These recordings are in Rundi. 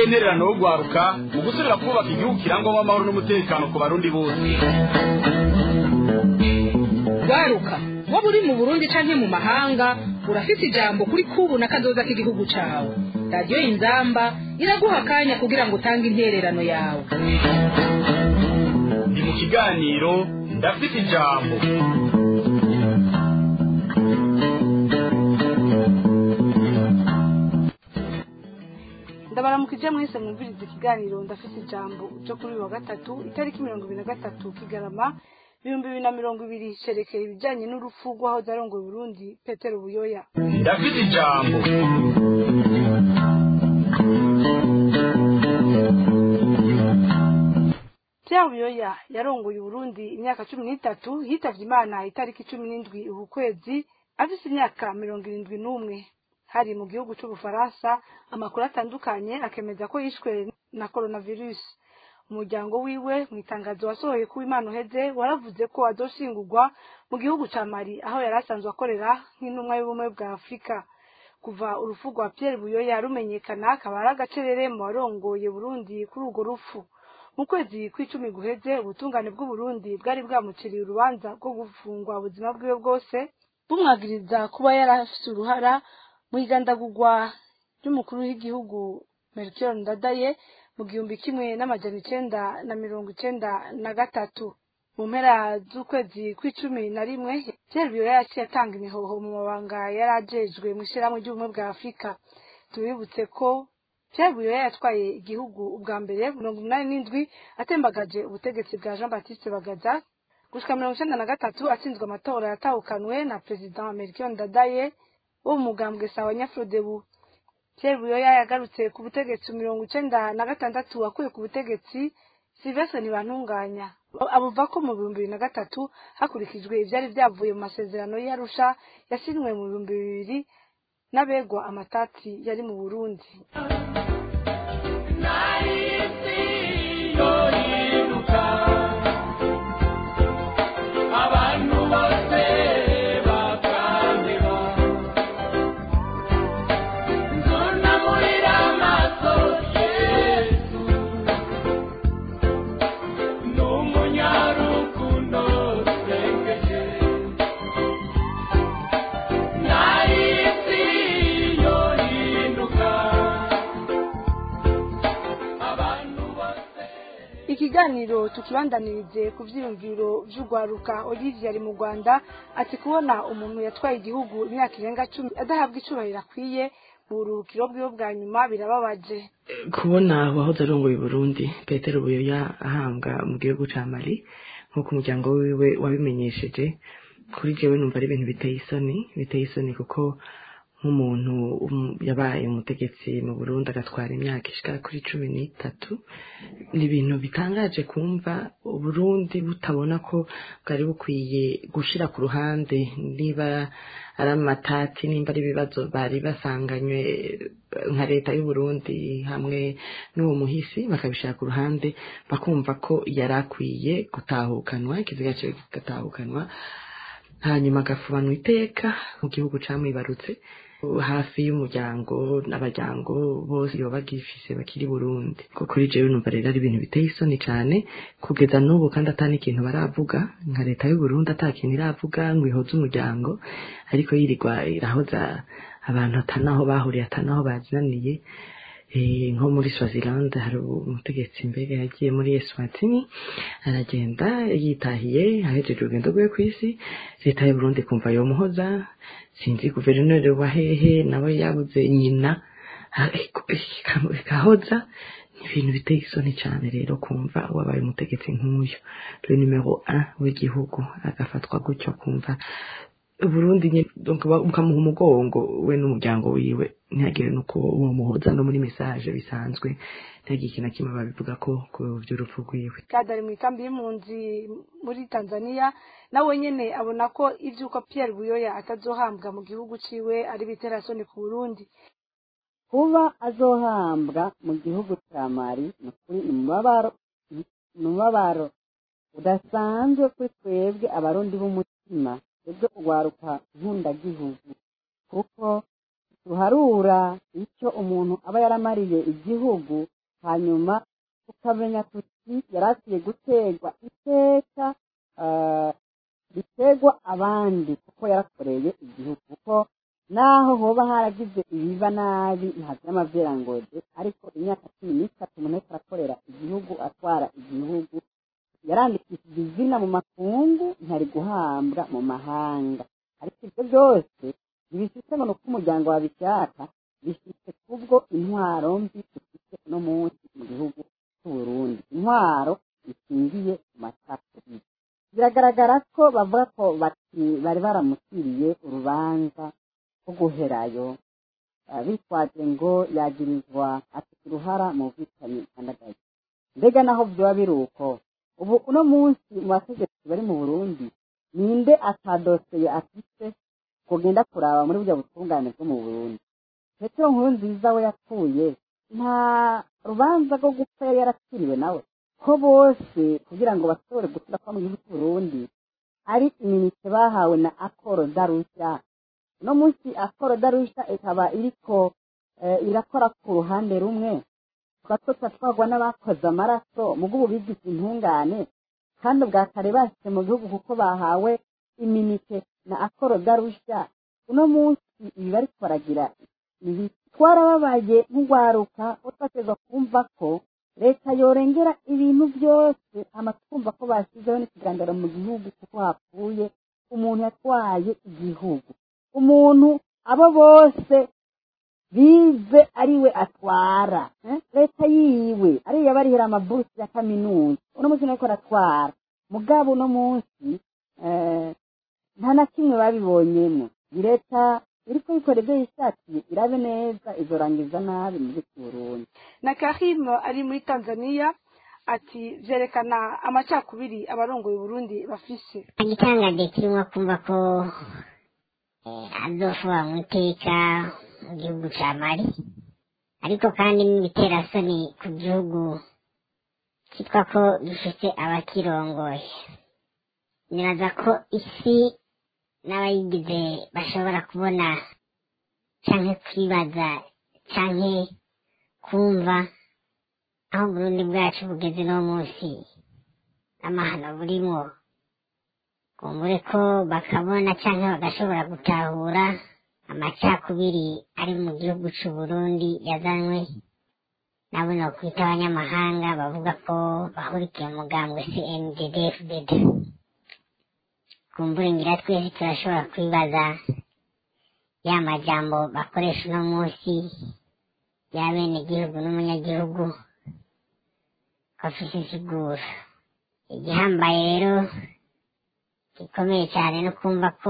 nterereye intererano yo gwaruka mu gusubira kubaka igihugu kirangwamo amahoro n'umutekano ku barundi bose gwaruka waba uri mu burundi canke mu mahanga urafise ijambo kuri kubu na kazoza k'igihugu cawe radiyo inzamba iraguha akanya kugira ngo utange intererano yawe ndi mu kiganiro ndafite ijambo ndabaramukije mwese mwumviriza ikiganiro ndafite ijambo cyo kuri uyu wa gatatu itariki mirongo ibiri na gatatu kigarama ibihumbi bibiri na mirongo ibiri cerekeye ibijyanye n'urupfu rw'ahoze arongoye Burundi petero buyoya ndafite ijambo Pierre buyoya yarongoye Burundi imyaka cumi n'itatu yitavye imana itariki cumi n'indwi uku kwezi afise imyaka mirongo irindwi n'umwe hari mu gihugu c'ubufaransa amakuru atandukanye akemeza ko yishwe na coronavirus umuryango wiwe mu itangazo wasohoye ku imana uheze waravuze ko azoshingurwa mu gihugu ca mali aho yari asanzwe akorera nk'intumwa y'ubumwe bwa afurika kuva urupfu rwa pierre buyoya rumenyekana akaba ari agacerere mu warongoye burundi kuri urwo rupfu mu kwezi kw'icumi guheze ubutungane bw'uburundi bwari bwamuciriye urubanza rwo gufungwa ubuzima bwiwe bwose bumwagiriza kuba yari afise uruhara mu igandagurwa ry'umukuru w'igihugu melchior ndadaye mu gihumbi kimwe n'amajana icenda na mirongo icenda na gatatu mu mpera z'ukwezi kw'icumi na rimwe pierre buyoya yaciye atanga imihoho mu mabanga yari ajejwe mu ishirahamwe ry'ubumwe bwa afurika tubibutse ko pierre buyoya yatwaye igihugu ubwa mbere mirongo umunani n'indwi atembagaje ubutegetsi bwa jean baptiste bagaza gushika mirongo icenda na gatatu atsinzwe amatora yatahukanwe na perezida melchior ndadaye wo mu mugambwe sawa nyafrodebu Pierre Buyoya yagarutse ku butegetsi mirongo icenda na gatandatu wakuye ku butegetsi Sylvestre Ntibantunganya abuva ko mu bihumbi bibiri na gatatu hakurikijwe ivyari vyavuye mu masezerano y'Arusha yasinywe mu bihumbi bibiri n'abegwa amatati yari mu Burundi abantu bose bakandeba nzunamurira amaso yesu ni umunyarukundo usengeje nahisi yohinduka abantu bose ikiganiro tukibandanirize ku vyiyumviro vy'urwaruka Olivier ari mu Rwanda ati kubona umuntu yatwaye igihugu imyaka irenga cumi adahabwa icubahiro akwiye mu buruhukiro bwiwe bwa nyuma birababaje kubona uwahoze arongoye Burundi Petero Buyoya ahambwa mu gihugu ca Mali nk'uko umuryango wiwe wabimenyesheje kuri jewe numva ari ibintu biteye isoni biteye isoni kuko nk'umuntu um- yabaye umutegetsi mu Burundi agatwara imyaka ishika kuri cumi n'itatu ni ibintu bitangaje kumva Burundi butabona ko bwari bukwiye gushira ku ruhande niba ari amatati nimba ari ibibazo bari basanganywe eh, nka leta y'u Burundi hamwe n'uwo muhisi bakabishira ku ruhande bakumva ko yari akwiye gutahukanwa ikiziga ciwe kigatahukanwa hanyuma agafubanwa iteka mu gihugu camwibarutse hafi y'umuryango n'abaryango bose yoba bagifise bakiri Burundi ko kuri jewe numva rero ari ibintu biteye isoni cane kugeza n'ubu kandi atani ikintu baravuga nka leta y'u Burundi ata kintu iravuga ngo ihoze umuryango ariko yirirwa irahoza abantu atanaho bahuriye atanaho bazinaniye Eh, nko muri Swaziland hari umutegetsi mbere yagiye muri Eswatini aragenda yitahiye ahejeje urugendo rwe kw'isi leta y'u Burundi kumva yomuhoza sinzi guverineri wa hehe nawe yabuze nyina ariko ikahoza ni ibintu biteye isoni cyane rero kumva wabaye umutegetsi nk'uyu le numero 1 w'igihugu agafatwa gutyo kumva Burundi nyene donc ba- bukamuha umugongo we n'umuryango wiwe ntihagire nuko uwo muhoza no muri message bisanzwe ntihagire ikintu na kimwe babivuga ko ku vy'urupfu rwiwe kadari mu ikambi y'impunzi muri Tanzania nawe nyene abona ko ivyuko Pierre Buyoya atazohambwa mu gihugu ciwe ari biterasoni ku Burundi kuba azohambwa mu gihugu cya mari ni ukuri ni umubabaro ni umubabaro udasanzwe kuri twebwe abarundi b'umutima twebwe urwaruka nkundagihugu kuko tuharura icyo umuntu aba yaramariye igihugu hanyuma tukamenya tuti yari akwiye guterwa iteka eh, riterwa abandi kuko yarakoreye igihugu kuko naho hoba haragize ibiba nabi ntagira amaverangode ariko imyaka cumi n'itatu umuntu ariko arakorera igihugu atwara igihugu yarandikishije izina mu makungu ntari guhambwa mu mahanga ariko ibyo byose ntibifite ngo ni uko umuryango wabishaka bifite kubwo intwaro mbi dufite uno munsi mu gihugu cy'u Burundi intwaro ishingiye ku macakubiri biragaragara ko bavuga ko bati- bari baramushyiriye urubanza rwo guherayo ah, bitwaje ngo yagirizwa afite uruhara mu bwicanyi butandagaye mbega naho byaba biri uko ubu uno munsi mu bategetsi bari mu burundi ninde atadoseye afite kugenda kuraba muri burya butungane bwo mu burundi petero nkuru nziza we yapfuye nta rubanza rwo gupfa yari yarakiriwe nawe ko bose kugira ngo bashobore gusubira kuba mu gihugu cy'u Burundi ari iminite bahawe na akoro darusha uno munsi akoro darusha ikaba iriko eh, irakora ku ruhande rumwe twato twatwagwa n'abakoze amaraso mugo ubu bigize intungane kandi ubwa kare bashyize mu gihugu kuko bahawe iminite na akoro darusha uno munsi ibi bariko baragira ibi twarababaye nk'ugwaruka ko twateza kumva ko leta yorengera ibintu byose hama twumva ko bashyizeho n'ikiganiro mu gihugu kuko hapfuye umuntu yatwaye igihugu umuntu abo bose bize ariwe atwara eh? leta yiwe ariyo abarihira amaburusi ya kaminuza uno munsi nariko aratwara mugabo uno munsi eh, nta na kimwe babibonyemo iyi leta iriko ikora ibyo yishakiye irabe neza izorangiza nabi muri Burundi na Karim ari muri Tanzania ati vyerekana amacakubiri abarongoye Burundi bafise igitangaje kirimo kumva ko eh, azofuba mu iteka mu gihugu ca mali ariko kandi n'ibiterasoni ku gihugu kitwa ko gifite abakirongoye nibaza ko isi n'abayigize bashobora kubona canke kwibaza canke kumva aho Burundi bwacu bugeze no munsi amahano burimwo kumbure ko bakabona canke bagashobora gutahura amacakubiri ari mu gihugu c'u Burundi yazanywe nabo no kwita abanyamahanga bavuga ko bahurikiye mu mugambwe CNDD-FDD kumbure ngira twese turashobora kwibaza ya majambo bakoresha uno munsi ya bene igihugu n'umunyagihugu ko afise insiguro igihambaye rero gikomeye cyane no kumva ko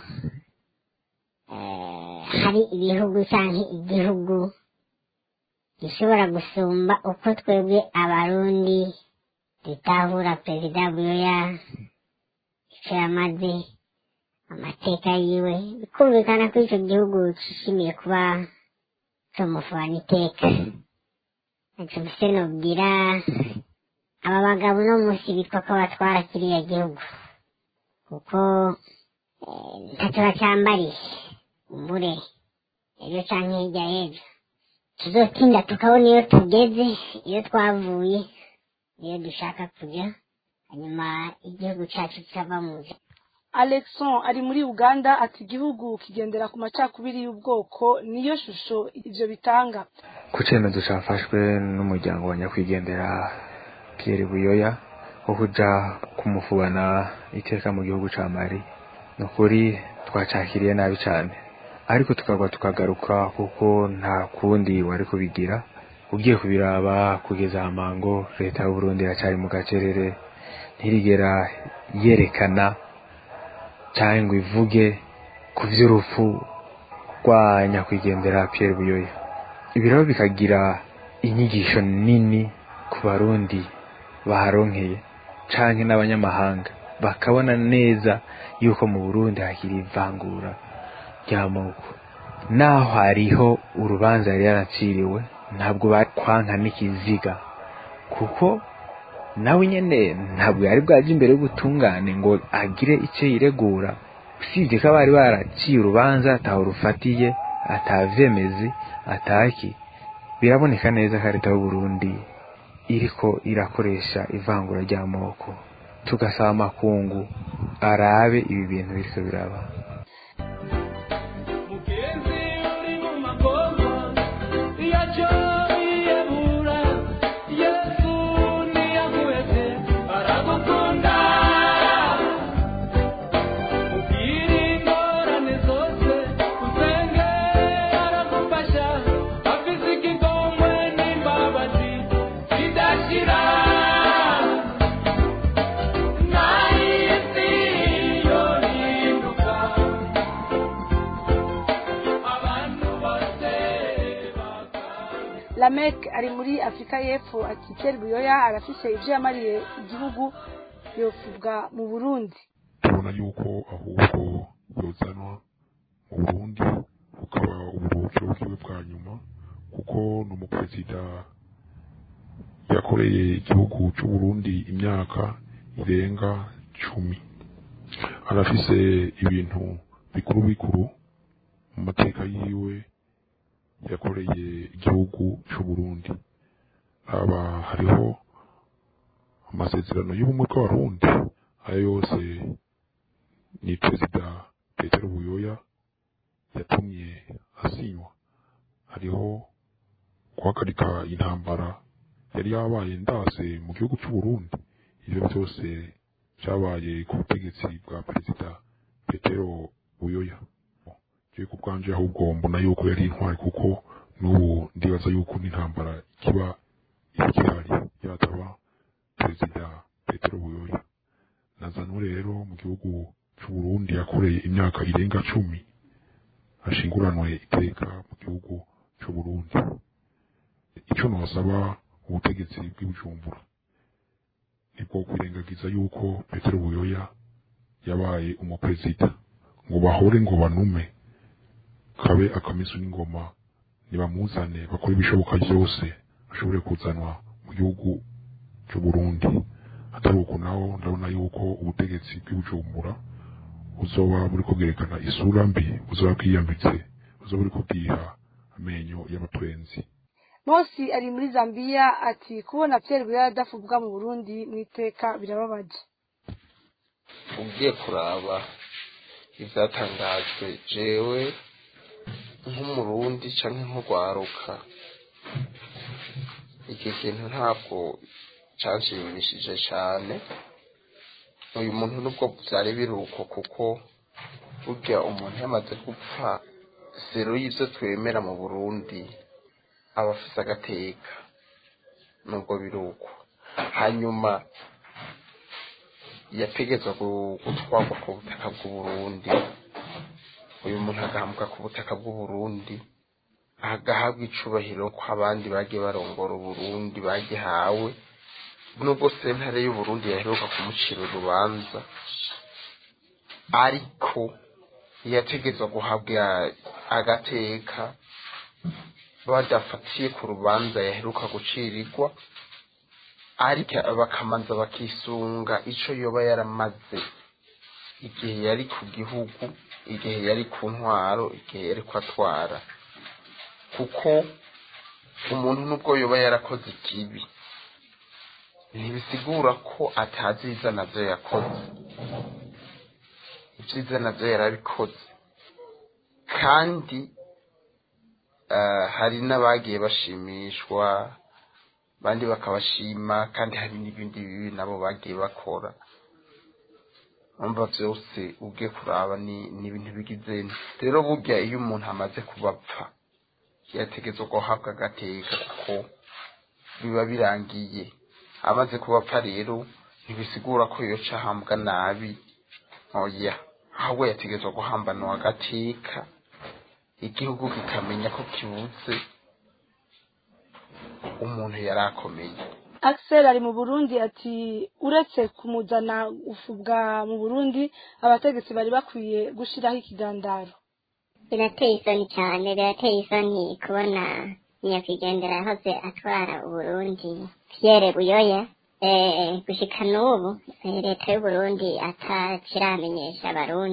eh, hari ibihugu canke igihugu gishobora gusumba uko twebwe abarundi dutahura perezida buyoya ico yamaze amateka yiwe bikumvikana ko ico gihugu cishimiye kuba comufana iteka ntaco mfise nobwira aba bagabo no munsi bitwa ko batwara kiriya gihugu kuko eh, ntacyo bacyambariye umbure ejo canke hirya y'ejo tuzotinda tukabona iyo tugeze iyo twavuye iyo dushaka kuja hanyuma igihugu cacu kikava mu nzira Alexon ari muri Uganda ati igihugu kigendera ku macakubiri y'ubwoko niyo shusho ivyo bitanga ku cyemezo cyafashwe n'umuryango wa nyakwigendera Pierre Buyoya wo kuja kumufubana iteka mu gihugu ca Mali ni ukuri twacakiriye nabi cyane ariko tukagwa tukagaruka kuko nta kundi wari kubigira ugiye kubiraba kugeza amango leta y'u Burundi iracyari mu gacerere ntirigera yerekana cyangwa ngo ivuge ku vy'urupfu rwa nyakwigendera Pierre Buyoya ibi rero bikagira inyigisho nini ku barundi baharonkeye canke n'abanyamahanga bakabona neza yuko mu burundi hakiri ivangura ry'amoko naho hariho urubanza yari yaraciriwe ntabwo bakwanka n'ikiziga kuko nawe nyene ntabwo yari bwaje imbere y'ubutungane ngo agire icyo yiregura usibye ko abari baraciye urubanza ataho rufatiye atavyemezi ataki biraboneka neza ko leta y'uburundi iriko irakoresha ivangura ry'amoko tugasaba amakungu arabe ibi bintu biriko biraba mugenzi uri mu magogo yaco yiyebura yesu niyaguheze aragukunda mubwire ingorane zose usenge aragufasha afise ikigongwe n'imbabazi zidashira nahisi yohinduka abantu bose lamek ari muri afurika y'epfo ati kera buyoya arafise ivyo yamariye igihugu yovugwa mu burundi tubona yuko ahubwo yozanwa mu burundi bukaba uburuhukiro bwiwe bwa nyuma kuko ni umuperezida yakoreye igihugu c'uburundi imyaka irenga cumi arafise ibintu bikuru bikuru mu mateka yiwe yakoreye igihugu c'uburundi haba hariho amasezerano y'ubumwe bw'abarundi ayo yose ni perezida petero buyoya yatumye asinywa hariho guhagarika intambara yari yabaye ndase mu gihugu c'uburundi ivyo byose vyabaye ku butegetsi bwa perezida petero buyoya jewe ku bwanje ahubwo mbona yuko yari intwari kuko n'ubu ndibaza yuko n'intambara kiba ikihari yataba perezida petero buyoya nazanwe rero mu gihugu c'uburundi yakoreye imyaka irenga cumi ashinguranwe iteka mu gihugu c'uburundi ico nosaba ubutegetsi bw'ibujumbura nibwo kwirengagiza yuko petero buyoya yabaye umuperezida ngo bahore ngo banume kabe akamisu n'ingoma nibamuzane bakore ibishoboka byose ashobore kuzanwa mu gihugu c'uburundi atari uko naho ndabona yuko ubutegetsi bw'ibujumbura buzoba buriko bwerekana isura mbi buzoba bwiyambitse buzoba buriko bwiha amenyo y'abatwenzi mosi ari muri zambiya ati kubona pierre buyoya adafubwa mu burundi mu iteka birababaje ugiye kuraba ivyatangajwe jewe nk'umurundi canke nk'urwaruka iki kintu ntabwo canshimishije cane uyu muntu nubwo vyari biruko kuko burya umuntu yamaze gupfa zero y'ivyo twemera mu burundi aba afise agateka nubwo biruko hanyuma yategetswe gu- gutwarwa ku butaka bw'uburundi uyu muntu agahambuka ku butaka bw'uburundi agahabwa icubahiro ko abandi bagiye barongora uburundi bagihawe nubwo sentare y'uburundi yaheruka kumucira urubanza ariko yategetswe guhabwa agateka badafatiye ku rubanza yaheruka gucirirwa ariko bakamanza bakisunga ico yoba yaramaze igihe yari ku gihugu igihe yari ku ntwaro igihe yari ko atwara kuko umuntu nubwo yoba yarakoze ikibi ntibisigura ko atazi iza navyo yakoze ivyiza navyo yarabikoze kandi eh, hari n'abagiye bashimishwa abandi bakabashima kandi hari n'ibindi bibi nabo bagiye bakora umva vyose ugiye kuraba ni ni ibintu bigize rero burya iyo umuntu amaze kubapfa yategetswe guhabwa agateka kuko biba birangiye amaze kubapfa rero ntibisigura ko yoca ahambwa nabi oya ahubwo yategetswe guhambanwa agateka igihugu kikamenya ko kibuze umuntu yari akomeye axel ari mu burundi ati uretse kumuzana ufubwa mu burundi abategetsi bari bakwiye gushiraho ikigandaro birateye isoni cyane birateye isoni kubona nyakwigendera yahoze atwara uburundi pierre buyoya eh, gushika n'ubu eh, leta y'uburundi atakiramenyesha abarundi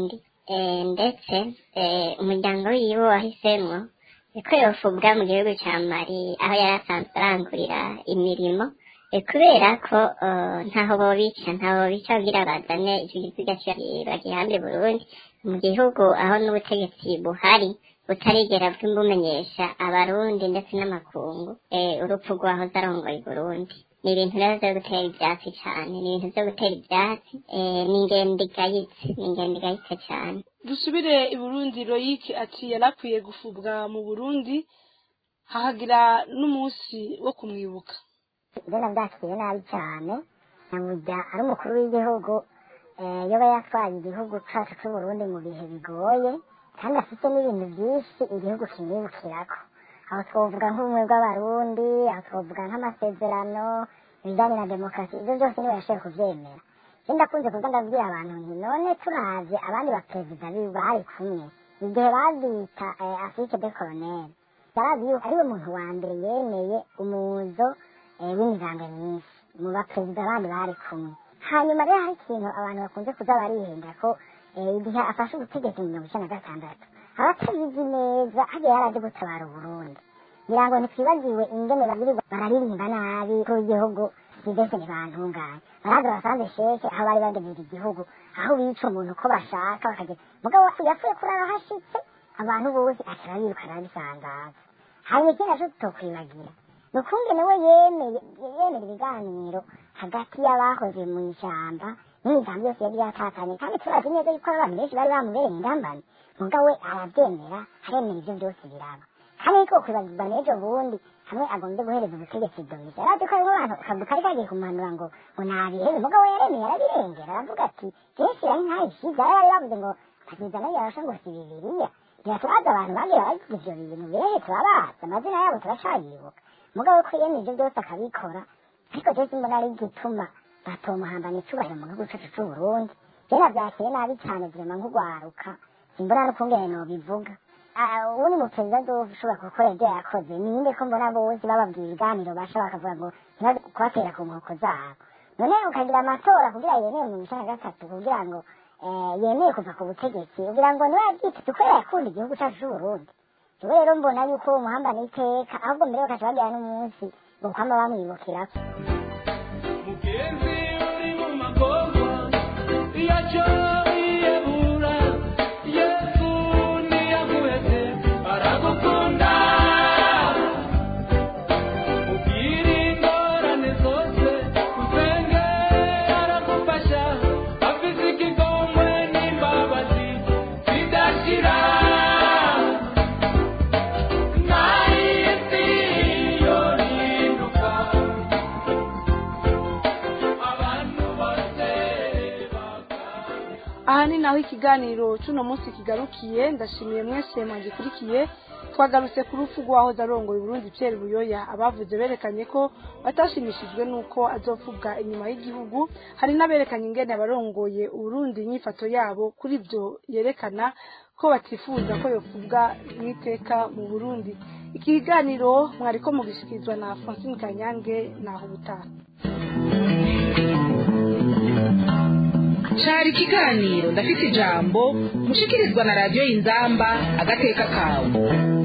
eh, ndetse eh, umuryango wiwe wahisemwo ko yofubwa mu gihugu ca mali aho yari asanzwe arangurira imirimo eh, kubera ko eh, ntaho bobica ntaho bobica kugira bazane ico gisiga bagihambe burundi mu gihugu aho n'ubutegetsi buhari butarigera bw'imbumenyesha abarundi ndetse n'amakungu eh, urupfu rwahoze arongoye burundi ni ibintu rero vyo gutera ivyatsi cane ni ibintu vyo gutera ivyatsi eh, ni ingendo igayitse ni ingendo igayitse cane dusubire i burundi royike ati yarakwiye gufubwa mu burundi hahagira n'umunsi wo kumwibuka mbona byakiriye nabi cyane nyamujya ari umukuru w'igihugu eh, yoba yatwaye igihugu cacu c'uburundi mu bihe bigoye kandi afite n'ibintu byinshi igihugu kimwibukirako aho twovuga nk'ubumwe bw'abarundi aho twovuga nk'amasezerano ibijyanye na demokarasi ibyo byose niwe yashoboye kuvyemera je ndakunze kuza ndabwira abantu nti none turavye abandi baperezida biwe bari kumwe igihe babita eh, afrique de colonel yarazi yuko ariwe muntu wa mbere yemeye umuzo eh, w'imigambi myinshi mu baperezida bandi bari kumwe hanyuma rero hari ikintu abantu bakunze kuza barihenda ko eh, igihe afashe ubutegetsi mu mirongo icenda na gatandatu abatabizi neza hagiye yaraje gutabara uburundi ngira ngo ntitwibagiwe ingene bagirirwa bararirimba nabi ko igihugu kidese ntibantunganye baraza basanze sheke aho bari bagejeje igihugu aho bica umuntu uko bashaka bakagera mugabo yapfuye kurara hashitse abantu bose aca barabirukana babisandaza hanyuma ikindi naco tutokwibagira ni ukungene we yemeye yemera ibiganiro hagati y'abahoze mu ishyamba n'imigambi yose yari yatatanye kandi turazi neza yuko abantu benshi bari bamubereye indambane mugabo we arabyemera aremera ivyo byose biraba kandi ariko kwibagirwa n'ejo bundi hamwe agombye guhereza ubutegetsi domizi yarazi ko hariho abantu akazu kari kagiye kumuhanura ngo ngo nabihebe mugabo we yaremeye arabirengera aravuga ati jeshi yari ntayishize ari bari bavuze ngo ntakiza nayo yarasha ngo si bibiriya biratubaza abantu bagiye baragize ivyo bintu birehe turabazi amazina yabo turacayibuka mugabo ko yemeye ivyo byose akabikora ariko je simbona ari igituma batomuhambana icubahiro mu gihugu cacu c'uburundi je navyakire nabi cane vrema nk'ugwaruka simbona n'ukungene nobivuga ubu ni muperezida azoshobora gukora ibyo yakoze ninde ko mbona bose bababwira ibiganiro basha bakavuga ngo ntibaze kubatera ku nkoko zabo none ukagira amatora kugira yemeye mu icana gatatu kugira ngo eh, yemeye kuva ku butegetsi kugira ngo niwe yabyiteze kubera yakunda igihugu cacu c'uburundi jewe rero mbona yuko uwo muhambana iteka ahubwo mbere bakaca bagira n'umunsi ngo kwama bamwibukirako mugenzi uri mu magorwa yaco yiyebura yesu niyaguheze aragukunda mubwire ingorane zose usenge aragufasha afise ikigomwe n'imbabazi zidashira nahisi yorinduka abantu bose aha ni naho ikiganiro c'uno munsi kigarukiye ndashimiye mwese mwagikurikiye twagarutse ku rupfu rw'uwahoze arongoye uburundi pierre buyoya abavuze berekanye ko batashimishijwe n'uko azopfubwa inyuma y'igihugu hari n'aberekanye ingene abarongoye uburundi inyifato yabo kuri ibyo yerekana ko batifuza ko yopfubwa n'iteka mu burundi iki kiganiro mwariko mugishikirizwa na francine kanyange naho ubutaha cari ikiganiro ndafite ijambo mushikirizwa na radiyo inzamba agateka kawe